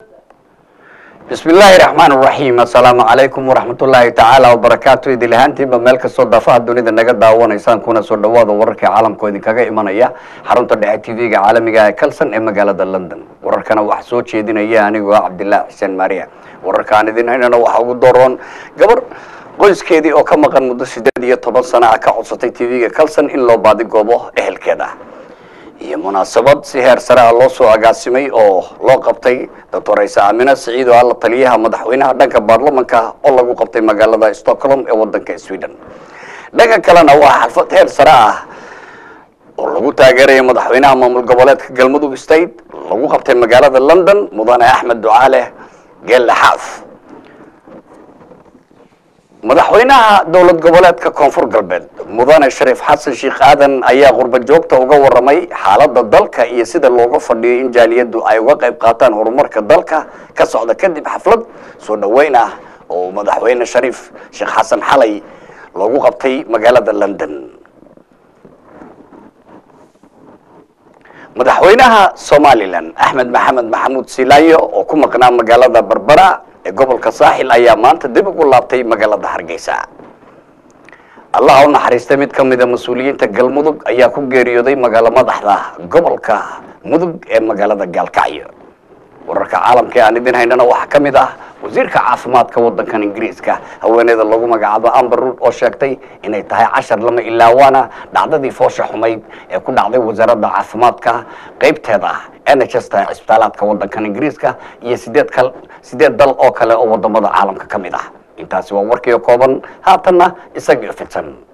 bismi illaahi raxmaan raxiim assalaamu calaykum waraxmatullaahi tacaala wabarakaatu idil ahaantiinba meel kastoo daafaha dunida naga daawanaysaan kuna soo dhawaada wararkai caalamkoo idinkaga imanaya xarunta dhexe t v-ga caalamiga ee kalson ee magaalada london wararkana waxaa soo jeedinaya anigoo cabdilaahi xuseen maariya wararka aan idin haynana waxaa ugu doroon gabar qoyskeedii oo ka maqan muddo sideed iyo toban sana ah ka codsatay t v-ga kalson in loo baadigoobo ehelkeeda iyo munaasabad si heer sare ah loo soo agaasimay oo loo qabtay doctor ciise aamine siciid oo alla taliyaha madaxweynaha dhanka baarlamanka oo lagu qabtay magaalada stockholm ee wadanka sweden dhanka kalena waa xalfad heer sare ah oo lagu taageeraya madaxweynaha maamul goboleedka galmudug state lagu qabtay magaalada london mudane axmed ducaale geelle xaaf madaxweynaha dowlad goboleedka koonfur galbeed mudane shariif xasan sheekh aadan ayaa qurba joogta uga waramay xaaladda dalka iyo sida looga fadhiyo in jaaliyaddu ay uga qayb qaataan horumarka dalka ka socda kadib xaflad soo dhoweyn ah oo madaxweyne shariif sheekh xasan xalay loogu qabtay magaalada london madaxweynaha somalilan axmed maxamed maxamuud silaayo oo ku maqnaa magaalada berbera ee gobolka saaxil ayaa maanta dib ugu laabtay magaalada hargeysa allaha u naxariistay mid ka mida mas-uuliyiinta galmudug ayaa ku geeriyooday magaalo madaxda gobolka mudug ee magaalada gaalkacyo wararka caalamka ee aan idin haynana waxaa ka mid ah wasiirka caafimaadka wadankan ingiriiska haweeneyda lagu magacaabo amber rood oo sheegtay inay tahay cashar lama ilaawaana dhacdadii foosha xumayd ee ku dhacday wasaaradda caafimaadka qeybteeda n h s ta cisbitaalaadka wadankan ingiriiska iyo sideed kal sideed dal oo kale oo wadamada caalamka ka mid ah intaasi waa warkiio kooban haatanna isagio fidsan